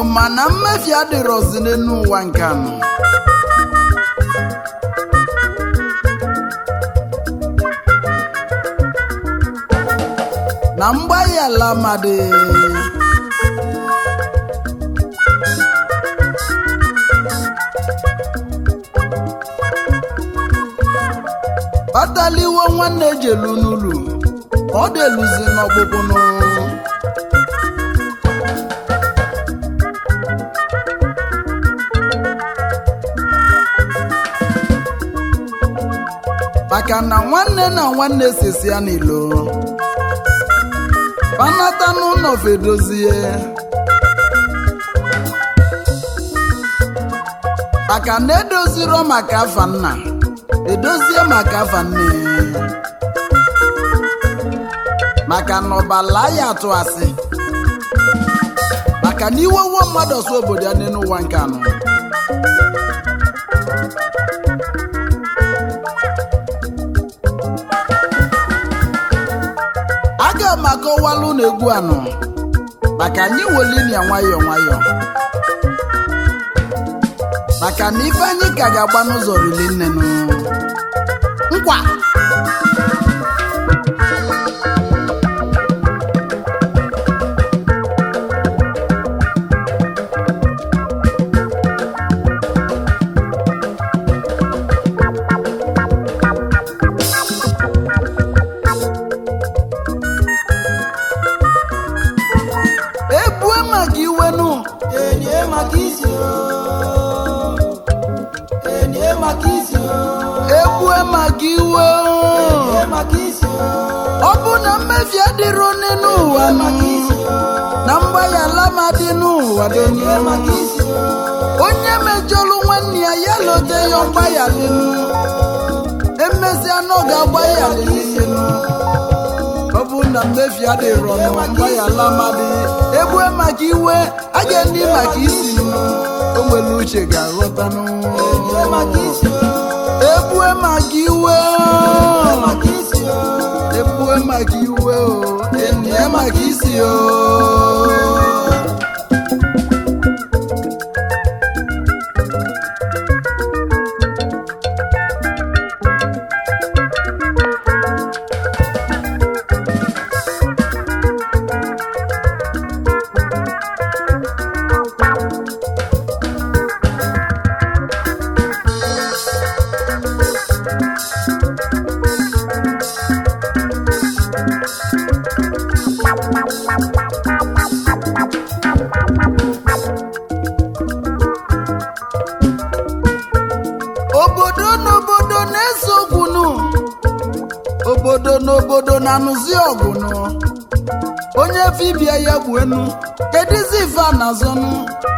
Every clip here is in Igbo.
mana mmefu adịrọzi n'elu ụwa nke anọ na mgbaghi ala amadị kpataliwo nwanne ejelu n'ụlọ ọ deluzi n'ọgbụgbụnụ maka na nwanne na nwanne sisi ya n'ilo panata n'ụlọ fedozie maka na edoziro maka afa nna edozie maka afa nne maka na ọbala ya atụ asị maka na iwe uwe mmadụ ọsọ obodo ya n'elu ụwa nke anọ aga m akọwalụ na egwu anọ maka anyị welinia nwayọọ nwayọọ maka na ife anyị ka ga-agba n'ụzọ rili nnenụ nkwa ebue maka iwenụ Enye maka isi o. Enye maka isi o. ebue maka iwe Enye maka isi o. ọ bụ na mmefi adịrọ n'elu ụwa nụ na mgbaghara ma dị n'ụwa dị Enye maka isi o. onye mejọlụ nwanne ya ya lote ya ọgbaghalilu emesịa na ọ ga-agbaghalilu ọ bụ na mmefi adịrọ nụ mgbaghara amadị egbue maka iwe a ga-ndị maka isi o nwere uche ga-aghọtanụ Enye maka isi o. egbue maka iwe Maka isi o. egbue maka iwe o enye maka isi o obodo n'obodo na-ese okwunu obodo n'obodo na-anụzi ọgụnụ onye fibia ya gbuenu kedizi ife a na-azọnụ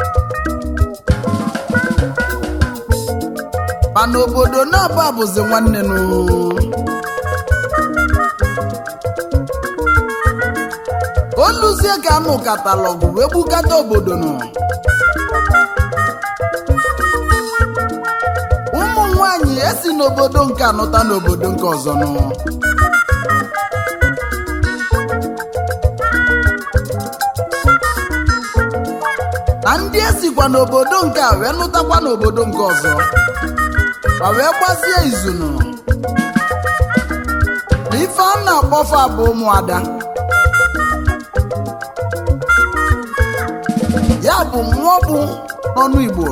mana obodo na-aba bụzi nwanne nụ oluzie ka anụ katalọgụ wee gbukata obodo nụ ụmụ nwanyị esi n'obodo nke anụta n'obodo nke ọzọ nụ na ndị esikwa n'obodo nke a wee lụtakwa n'obodo nke ọzọ ma wee gbazie izunu na ife a na-akpọfa bụ ụmụada ya bụ mmụọ bụ n'ọnụ Igbo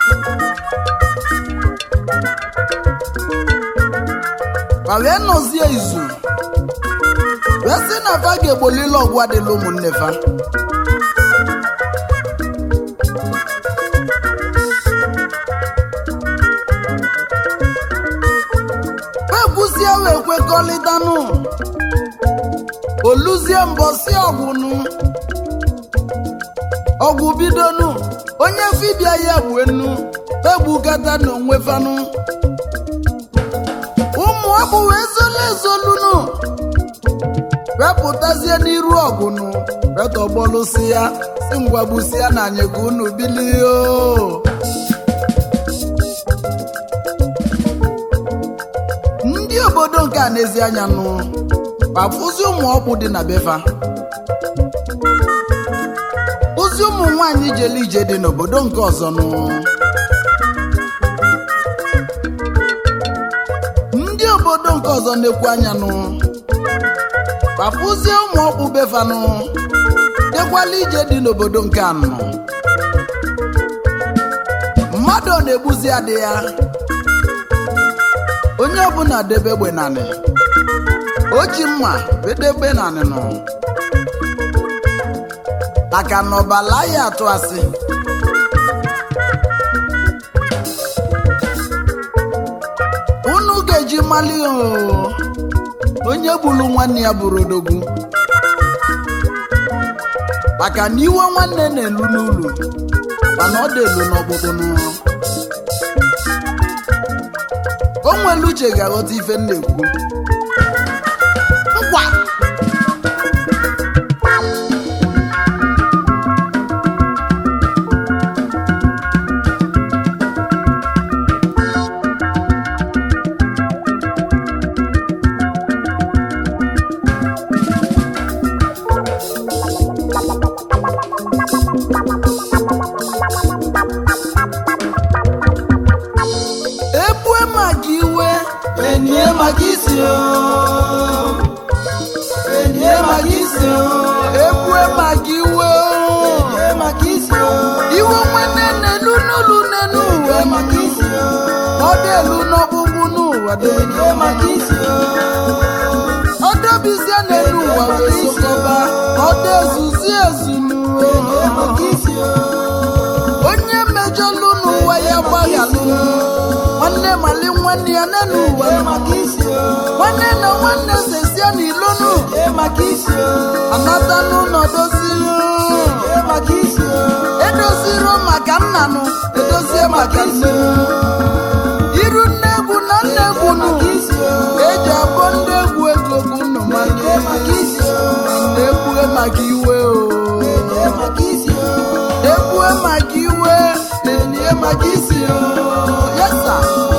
ma wee nọzie izu wee sị na fa ga-egbolile ọgwụ adịla ụmụnne fa ekwuzie wee kwekọrịtanụ oluzie mbọsi ọgwụnụ ọgwụ bidonu onye fibia ya gbuenu egbukata n'onwe fanụ ụmụ ọbụ wee zolu ezolunu wepụtazie n'iru ọgụnụ wetọgbọlụsi ya si ngwagbusi ya na anyị ka unu bilie o ndị obodo nke a n'ezi anya nụ kpafụzi ụmụ ọkpụ dị na befa ụzi ozi ụmụ nwanyị jele ije dị n'obodo nke ọzọ nụ ndị obodo nke ọzọ na-ekwu anya nụ papụzie ụmụ ọkpụ befanụ dekwala ije dị n'obodo nke anọ mmadụ ọ na-egbuzi adị ya onye ọbụla debe egbe nanị o ji mma bedebe nanị nụ maka na ọbala ya atụ asị unu ga-eji mali oo onye gburu nwanne ya bụrụ odogwu maka na iwe nwanne na-elu n'ụlọ mana ọ dị elu n'ọkpụkpụ n'ụlọ o nwere uche ga-aghọta ife m na-ekwu nkwa ebue maka iwe Enye maka isi o. Enye maka isi o. ebue maka iwe Enye maka isi o. iwe nwanne na-elu n'ụlọ n'elu Enye ụwa maka isi o. ọ dị elu n'ọgbụgbụ n'ụwa dị Enye maka isi o. ọ dọbizie n'elu ụwa wee sokọba ọ dị ezuzi ezu n'ụwa Enye maka isi o. onye mejọlụ n'ụwa ya gbaghalụ nwanne mali nwanne ya n'elu ụwa Enye maka isi o. nwanne na nwanne sesie n'ilonu Enye maka isi o. anata n'ụlọ doziri Enye maka isi o. edoziro maka nnanụ edozie maka nne iru nne egwu na nne egwu nụ Maka isi o. eji abọ ndị egwu ego bụ nnụ Enye maka isi o. na-egbue maka iwe o Enye maka isi o. egbue maka iwe na-enye maka isi o yesa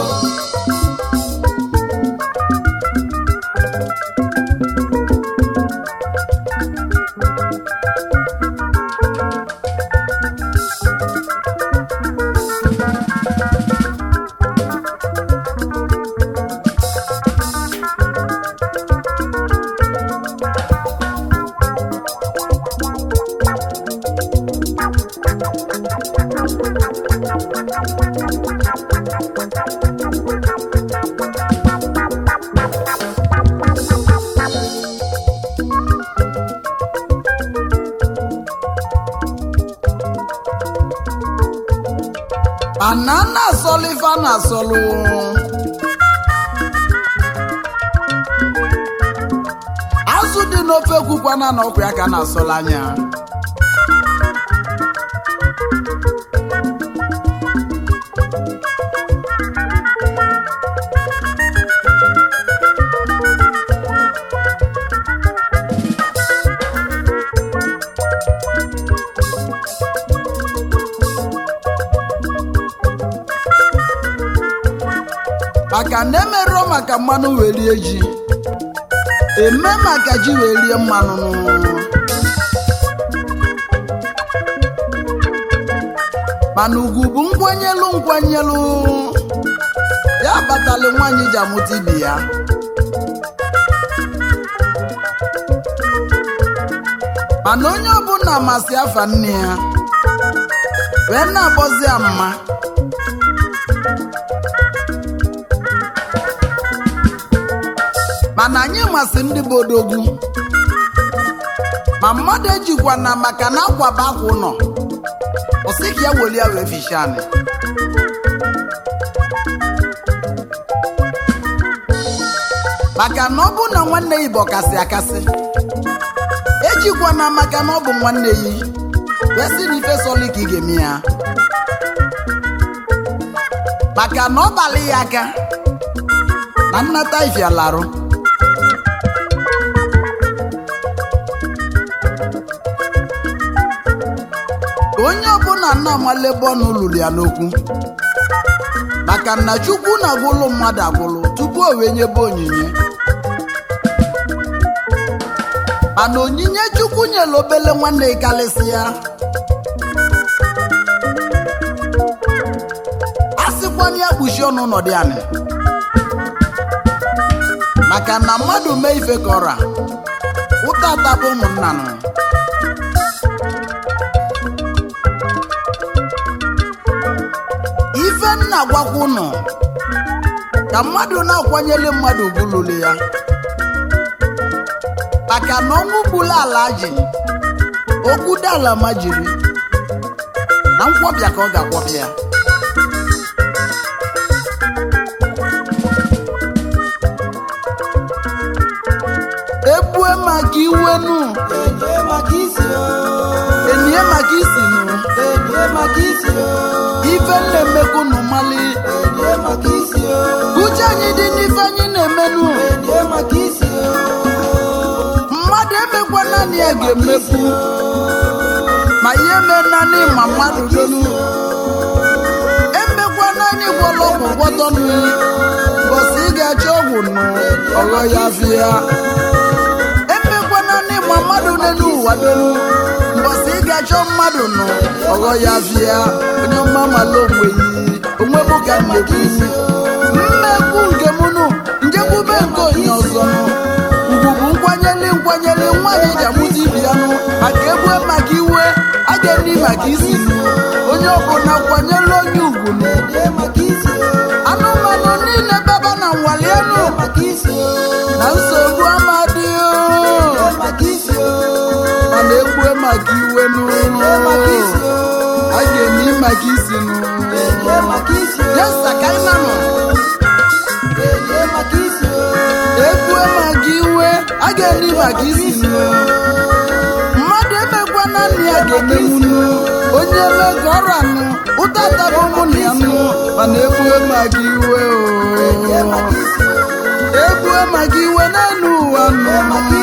banana asọlụ ife a na-asọlụ azụ dị n'ofe ekwukwana na ọkụ ya ka a na-asọlụ anya maka na emerụọ maka mmanụ wee rie ji eme maka ji wee rie mmanụ mana ugwu bụ nkwanyelu nkwanyelu ya kpatali nwaanyị ji amụta ibi ya mana onye ọbụla masị afa nne ya wee na-akpọzi ya mma mana anyị masị ndị bụ odogwu ma mmadụ ejikwa na maka na akwaba akwa ụlọ ọsị ka ya weli ya wee ficha anyị maka na ọ bụ na nwanne ya bụ ọkasị akasị ejikwa na maka na ọ bụ nwanne ya wee sị na ife sọlị ka ị ga-eme ya maka na ọ balị ya aka na nnata ifialarụ onye ọbụla nna amale bọọnụ lụrụ ya n'okwu maka na chukwu na-agwụlụ mmadụ agwụlụ tupu o wee nyebe onyinye mana onyinye chukwu nyere obele nwanne karịsị ya na ya kpuchi ọnụ nọdụ anị maka na mmadụ mee ife kọra ụta atabụ ụmụnna nụ ife nna gwakwa ụnụ ka mmadụ na-akwanyere mmadụ ugwu ya maka na ọnwụ gburu ala ji okwu dala ma jiri na nkwọbịa ka ọ ga-akwọbịa ebue maka iwenu enye maka isi o enie maka isinu enye maka isi o ife na-emekwu nụ mali enye maka isi o uche anyị dị n'ife anyị na-emenu enye maka isi o mmadụ emekwa naanị ya ga-emekwu ma ihe mee naanị ma mmadụ donu emekwa naanị gwọrọ ọgwụ gwọtọnụ bọsị ị ga-achọ ọgwụ nụ ọghọ ya fịa emekwa naanị ma mmadụ n'elu ụwa donu mbọsị ị ga-achọ mmadụ nụ ọghọ ya fịa onye ọma mala onwe yi onwe m ka m na-ekwu mmekwu nke m nụ njekwube nke onye ọzọ nụ ugwu bụ nkwanyere nkwanyere nwaanyị ji amụta ibi ya nụ maka ebue maka iwe a ga-eni maka isi nụ onye ọbụla kwanyere onye ugwu nụ enye maka isi o anụmanụ niile baba na nwale elu enye maka isi o na nsogbu amadị enye maka isi o mana egbue maka iwe nụ enye maka isi o a ga-eni maka isi nụ enye maka isi o yesa ka ị nanụ enye maka isi o egbue maka iwe a ga-eni maka isi nụ mmadụ emekwa naanị ya ga-emenwunu onye eme ka ọrụ anụ ụtata bụ ụmụnna ya nụ mana egbue maka iwe enye o maka isi o egbue maka iwe n'elu ụwa nụ